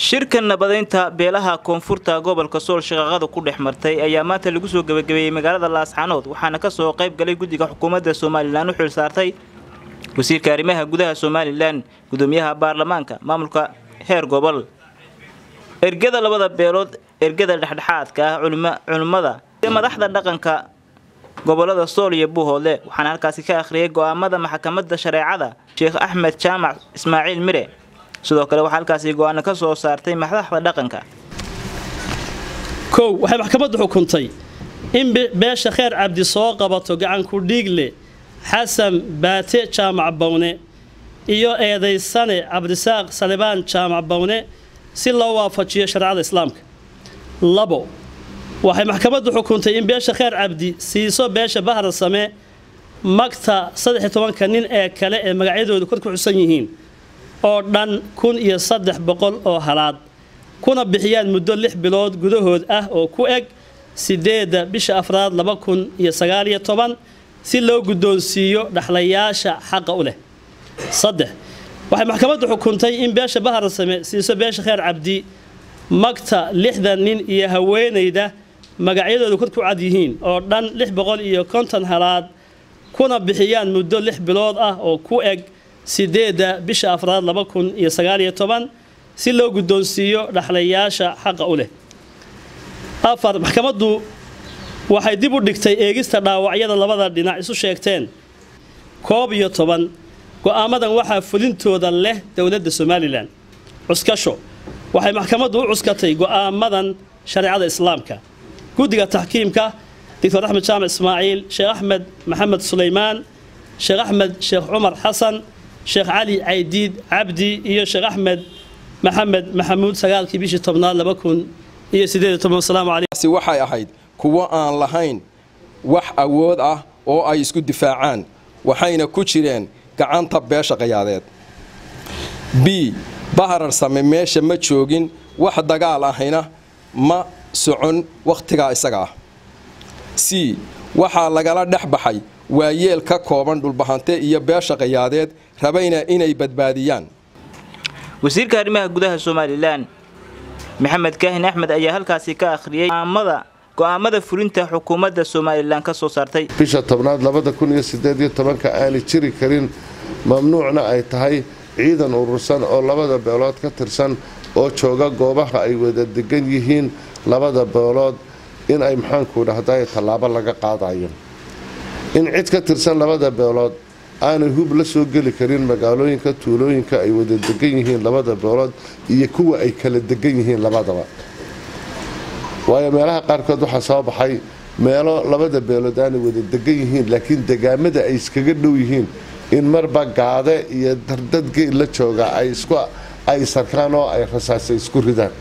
shirka nabadaynta beelaha koonfurta gobolka sool shaqaaqada ku dhex martay ayaa maanta lagu soo gebagabeeyey magaalada laascanood waxaana kasoo qayb galay guddiga xukuumadda somalilan u xil saartay wasiirka arrimaha gudaha somalilan gudoomiyaha baarlamaanka maamulka heer gobol ergada labada beelood ergada dhexdhexaadka ah culimmada iyo madaxda dhaqanka gobolada sool iyo buuhoodle waxaana halkaasi ka akhriyay go'aamada maxkamadda shareecada sheekh axmed jaamac ismaaciil mire sidoo kale waxaa halkaasi go-aano ka soo saartay madaxda dhaqanka kow waxay maxkamaddu xukuntay in beesha kheer cabdi soo qabato gacanku dhiigle xasan baate jaamac bawne iyo eedaysane cabdisaaq salibaan jaamac bawne si loo waafajiyo shareecada islaamka labo waxay maxkamaddu xukuntay in beesha kheer cabdi siiso beesha bahar same magta saddex iyo tobanka nin ee kale ee magacyadoodu kor ku xusan yihiin oo dhan kun iyo saddex boqol oo halaad kuna bixiyaan muddo lix bilood gudahood ah oo ku eg sideedda bisha afraad laba kun iyo sagaaliyo toban si loo guddoonsiiyo dhaxlayaasha xaqa u leh saddex waxay maxkamaddu xukuntay in beesha baharsame siiso beesha kheer cabdi magta lixdan nin iyo haweenayda magacyadoodu kor ku cad yihiin oo dhan lix boqol iyo konton halaad kuna bixiyaan muddo lix bilood ah oo ku eg sideedda bisha afraad laba kun iyo sagaaliyo toban si loo guddoonsiiyo dhaxlayaasha xaqa u leh afar maxkamaddu waxay dib u dhigtay eegista dhaawacyada labada dhinac isu sheegteen koob iyo toban go'aamadan waxaa fulintooda leh dowladda somalilan cuskasho waxay maxkamaddu u cuskatay go'aamadan shareecada islaamka guddiga taxkiimka doctor axmed jaamac ismaaciil sheekh axmed maxamed sulaymaan sheekh axmed sheekh cumar xasan sheekh cali caydiid cabdi iyo sheekh axmed maxamed maxamuud sagaalkii bishii tobnaad laba kun iyo sideed iyo toban wasalaamu calaykum waxay ahayd kuwo aan lahayn wax awood ah oo ay isku difaacaan waxayna ku jireen gacanta beesha qayaadeed b baharar same meesha ma joogin wax dagaal ahayna ma socon wakhtigaa isaga ah c waxaa lagala dhex baxay waa yeel ka kooban dhulbahante iyo beesha qayaadeed rabayna inay badbaadiyaan wasiirka arrimaha gudaha somalilan maxamed kaahin axmed ayaa halkaasi ka akhriyay go'aamada fulinta xukuumadda somalilan ka soo saartay bisha tobnaad labada kun iyo sideed iyo tobanka aanay jiri karin mamnuucna ay tahay ciidan urursan oo labada beelood ka tirsan oo jooga goobaha ay wada degan yihiin labada beelood in ay maxaanku dhahday tallaabo laga qaadayo in cid ka tirsan labada beelood aanay hub la soo geli karin magaalooyinka tuulooyinka ay wada degan yihiin labada beelood iyo kuwa ay kala degan yihiin labadaba waayo meelaha qaarkood waxaa soo baxay meelo labada beelood aanay wada degan yihiin laakiin degaamada ay iskaga dhow yihiin in marba gaade iyo dardad geel la jooga ay sarkaan oo ay rasaasa isku ridaan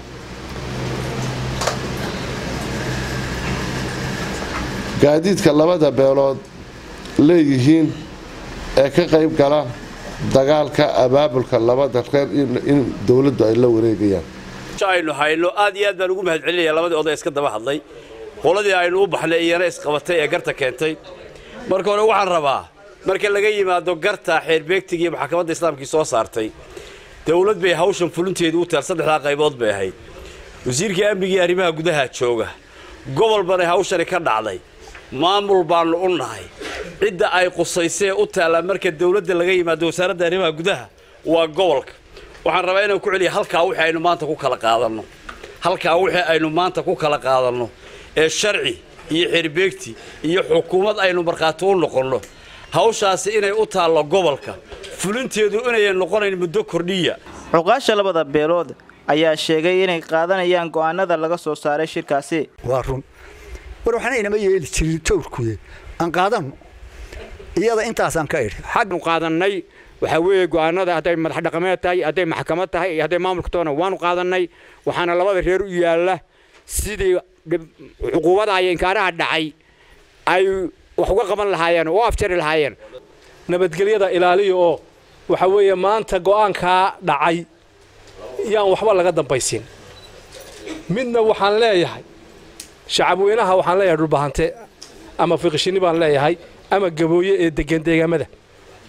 gaadiidka labada beelood leeyihiin ee ka qayb gala dagaalka abaabulka labada reer in dowladdu ay la wareegayaan aynu hayno aad iyo aad baan ugu mahad celinaya labadii oday iska daba hadlay qoladii aynu u baxnay iyana isqabatay ee garta keentay marka hore waxaan rabaa marka laga yimaado garta xeerbeegtiga iyo maxkamadda islaamkii soo saartay dowlad bay hawshan fulinteedu u taal saddexdaa qaybood bay ahayd wasiirkii amnigii arrimaha gudaha jooga gobol banay hawshani ka dhacday maamul baannu u nahay cidda ay qusaysee u taallaa marka dowladda laga yimaado wasaaradda arrimaha gudaha waa gobolka waxaan rabaa inaan ku celiya halkaa wixii aynu maanta ku kala qaadanno halkaa wixii aynu maanta ku kala qaadanno ee sharci iyo xerbeegti iyo xukuumad aynu markhaati u noqonno hawshaasi inay u taallo gobolka fulinteedu inayan noqonayn muddo kordhiya cuqaasha labada beelood ayaa sheegay inay qaadanayaan go'aanada laga soo saaray shirkaasi waa run war waxna inama yeeli jirin towrkude aan qaadanno iyada intaasaan ka idhi xagnu qaadannay waxaa weeye go'aanada hadday madax dhaqameed tahay hadday maxkamad tahay iyo hadday maamulka toona waanu qaadannay waxaana labada reer u yaalla sidii cuquubada iyo inkaaraha dhacay ay wax uga qaban lahaayeen oo u afjari lahaayeen nabadgelyada ilaaliya oo waxa weeye maanta go'aankaa dhacay yaan waxba laga dambaysin midna waxaan leeyahay shacabweynaha waxaan leeyahay dhulbahante ama fiqishini baan leeyahay ama gabooye ee degan deegaamada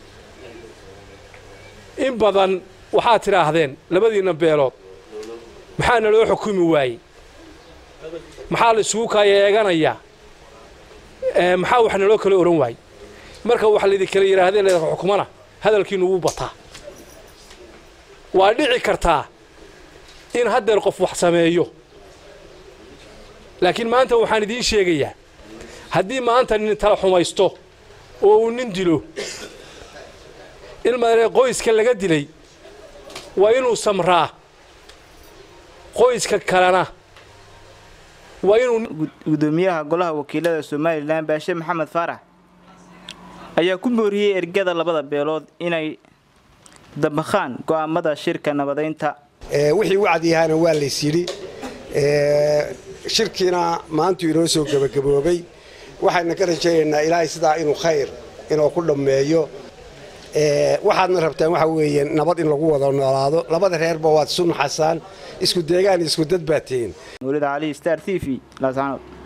in badan waxaad tidhaahdeen labadiinna beelood maxaa naloo xukumi waayey maxaa la isugu kaaya eeganayaa maxaa wax naloo kala ohan waayey marka wax laydin kala yidhaahdee la xukumana hadalkiinu wuu bataa waa dhici kartaa in haddeer qof wax sameeyo laakiin maanta waxaan idiin sheegayaa haddii maanta nin tala xumaysto oo uu nin dilo in madare qoyska laga dilay waa inuu samraa qoyska kalena waa inuu gudoomiyaha golaha wakiilada somalilan baashe maxamed faarax ayaa ku booriyey ergada labada beelood inay dabakhaan go'aamada shirka nabadaynta wixii wacdiyahaana waa lays yidhi shirkiina maantuu inoo soo gebagaboobay waxayna ka rajaynaynaa ilaahay sidaa inuu khayr inuu ku dhammeeyo waxaadna rabtaan waxa weeye nabad in lagu wada noolaado labada reerba waad isu naxasaan isku deegaan isku dad baa tihiin mawlid cali star t v laasanood